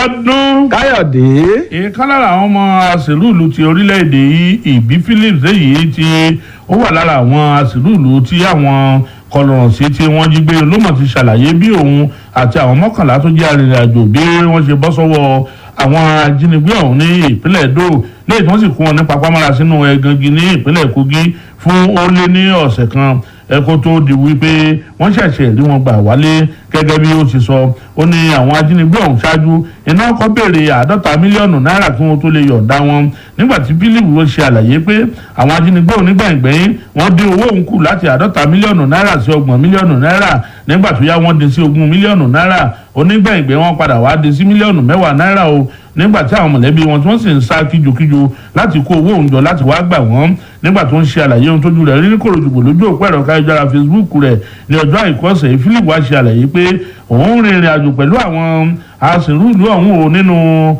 ọdún. káyọ̀dé ìkan lára àwọn ọmọ àṣìlúùlù ti orílẹ̀-èdè yìí ìbí phillips èyí tí ó wà lára àwọn àṣìlúùlù tí àwọn kọlọ̀rọ̀sí tí wọ́n jí gbé ló mọ̀ ti ṣàlàyé bí òun àti àwọn mọ́kànlá tó jẹ́ arìnrìn-àjò bí wọ́n ṣe bọ́ sọ́wọ́ àwọn ajínigbé ọ̀hún ní ìpínlẹ̀ Edo lẹ́yìn tí wọ́n sì kó wọn ní papámọ́ra sínú ẹ̀gàngi ní ìpínlẹ̀ Kogi fún ó lé ní ọ̀sẹ̀ kan ẹ̀kọ́ tó di wípé wọ́n ṣẹ̀ṣẹ̀ rí wọn gbà wálé gẹ́gẹ́ bí ó ti sọ ó ní àwọn ajínigbé ọ̀hún ṣáájú iná kọ́ béèrè àádọ́ta mílíọ̀nù náírà kí wọ́n tó lè yọ̀ǹda wọn nígbà tí bílíìbù ó ṣe àlàyé pé àwọn ajínigbé ọ̀hún nígbàgbẹ́yìn wọ́n dín owó òun kù láti àádọ́ta mílíọ̀nù náírà sí ọgbọ̀n mílíọ̀nù náírà nígbà tó yá wọ́n dín sí ogún mílíọ̀nù náírà onígbàgbẹ́ wọn padà wá dín sí mílíọ̀nù mẹ́wàá náírà o nígbà tí àwọn mọ̀lẹ́bí wọn tí wọ́n sì ń sá kíjokíjo láti kó owó òun jọ láti wá gbà wọ́n nígbà tó ń ṣe àlàyé ohun tójú rẹ̀ rí ní kòròdùgbò lójú òpó ẹ̀rọ káyọ̀jára Facebook rẹ̀ ní ọjọ́ àìkú ọ̀sẹ̀ yìí Philip wá ṣe àlàyé pé òun rin ìrìn àjò pẹ̀lú àwọn aṣèrúlú ọ̀hún o nínú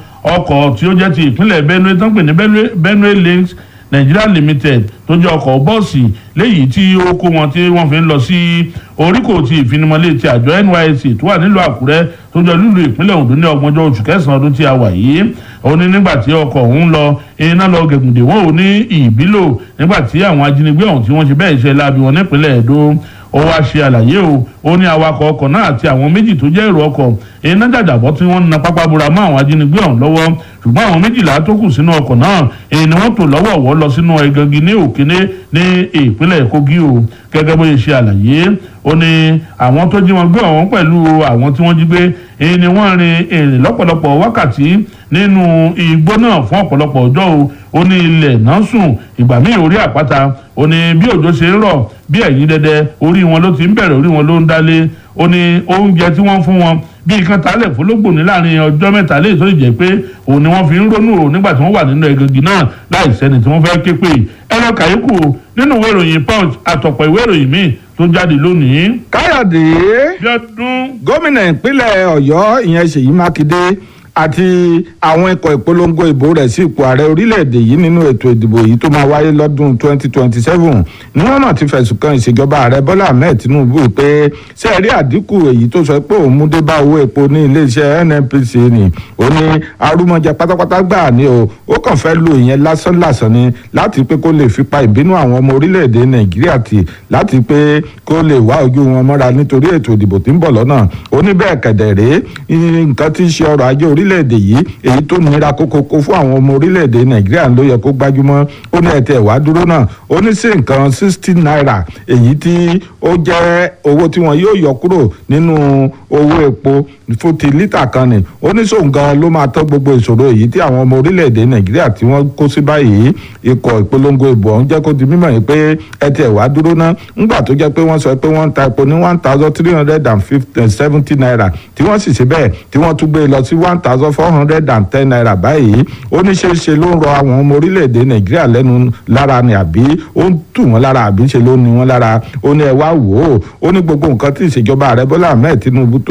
ọkọ̀ tí ó jẹ́ ti ìpínlẹ̀ Benue tó ń pè ní Benue Links Nigeria Limited tó jẹ́ ọkọ̀ bọ́ọ̀sì léyìí tí ó kó wọn tí wọ́n fi ń lọ sí oríkò ti ìfinimọ̀lé ti àjọ NYSC tó wà nílùú Àkúrẹ́ tó jẹ́ lúlù ìpínlẹ̀ Ondo ní ọgbọ̀njọ́ oṣù kẹsàn-án ọdún tí a wà yìí ó ní nígbà tí ọkọ̀ ọ̀hún lọ iná lọ gẹ̀gùndé wọn ò ní ìbílò nígbà tí àwọn ajínigbé ọ̀hún tí wọ́n ṣe bẹ́ẹ̀ ṣe láabi wọn nípínlẹ̀ Edo ó wá ṣe àlàyé o ó ní awakọ̀ ọkọ̀ náà àti àwọn méjì tó jẹ́ èrò ọkọ̀ iná jàjàbọ́ tí wọ́n ń na pápá bora mọ́ àwọn ajínigbé ọ̀hún lọ́wọ́ ṣùgbọ́n àwọn méjìlá tó kù sínú ọkọ̀ náà èyí ni wọ́n tò lọ́wọ́ọ̀wọ́ lọ sínú ẹ̀gàngì ní òkèné ní ìpínlẹ̀ Kogi o gẹ́gẹ́ bó ṣe ṣe àlàyé ó ní àwọn tó jí wọn gbé ọ̀hún pẹ̀lú àwọn tí wọ́n jí gbé èyí ni wọ́n rin èrè lọ́pọ̀lọpọ̀ wákàtí nínú igbó náà fún ọ̀pọ̀lọpọ̀ ọjọ́ o ó ní ilẹ̀ náà sùn ìgbà míì orí àpáta ó ní bí òjò ṣe ń rọ̀ bí ẹ̀yìn dẹ́dẹ́ orí wọn ló ti ń bẹ̀rẹ̀ orí wọn ló ń dálé ó ní oúnjẹ tí wọ́n fún wọn bí nǹkan tálẹ̀ fọlọ́gbò ní láàrin ọjọ́ mẹ́ta lè tó jẹ́ pé òun ni wọ́n fi ń rónú o nígbà tí wọ́n wà nínú ẹ̀gàngì náà láì sẹ́ni tí wọ́n fẹ́ ké pè ẹ̀rọ kàyékù nínú ìwé ìròyìn punch àtọ̀pọ̀ ìwé ìròyìn míì tó jáde lónìí. káyọ̀dé bí ọdún gómìnà ìpínlẹ̀ ọ̀yọ́ ìyẹn ṣèyí mákindé àti àwọn ikọ̀ ìpolongo ìbò rẹ̀ sí ipò ààrẹ orílẹ̀-èdè yìí nínú ètò ìdìbò yìí tó máa wáyé lọ́dún 2027 ni wọ́n náà ti fẹ̀sùn kan ìṣèjọba ààrẹ bọ́lá ahmed tinubu pé ṣé ẹ rí àdínkù èyí tó sọ pé òun mú dé bá owó epo ní iléeṣẹ́ nnpc ni ó ní arúmọjẹ pátápátá gbà ní o ó kàn fẹ́ lo ìyẹn lásán lásán ni láti pé kó lè fipá ìbínú àwọn ọmọ orílẹ̀-èdè nàìjíríà tì láti pé kó lè wá ojú wọn mọ́ra nítorí ètò ìdìbò tí ń bọ̀ lọ́nà ó ní bẹ́ẹ̀ kẹ̀dẹ̀ rèé nǹkan tí ń ṣe ọrọ̀ ajé orí orílẹ̀-èdè yìí èyí tó nira kókókó fún àwọn ọmọ orílẹ̀-èdè nàìjíríà ló yẹ kó gbájúmọ́ ó ní ẹ̀tẹ̀ wá dúró náà ó ní sí nǹkan sixty naira èyí tí ó jẹ́ owó tí wọn yóò yọ kúrò nínú owó epo fún ti lítà kan ni ó ní sóun gan ló máa tọ́ gbogbo ìṣòro èyí tí àwọn ọmọ orílẹ̀-èdè nàìjíríà tí wọ́n kó sí báyìí ikọ̀ ìpolongo ìbò ọ̀hún jẹ́ kó di mímọ̀ yìí pé ẹ̀tẹ̀ wá dúró náà ńgbà tó jẹ́ pé wọ́n sọ pé wọ́n ń ta epo ní one thousand three hundred and seventy naira tí wọ́n sì ṣe bẹ́ẹ̀ tí wọ́n tún gbé lọ sí one thousand four hundred and ten naira báyìí ó ní ṣe ṣe ló ń rọ àwọn ọmọ orílẹ̀-èdè nàìjíríà lẹ́nu lára ni àbí ó ń tù wọ́n lára àbí ṣe ló ní wọ́n lára ó ní ẹ wá wò ó ó ní gbogbo nǹkan tí ìṣèjọba ààrẹ bọ́lá ahmed tinubu tó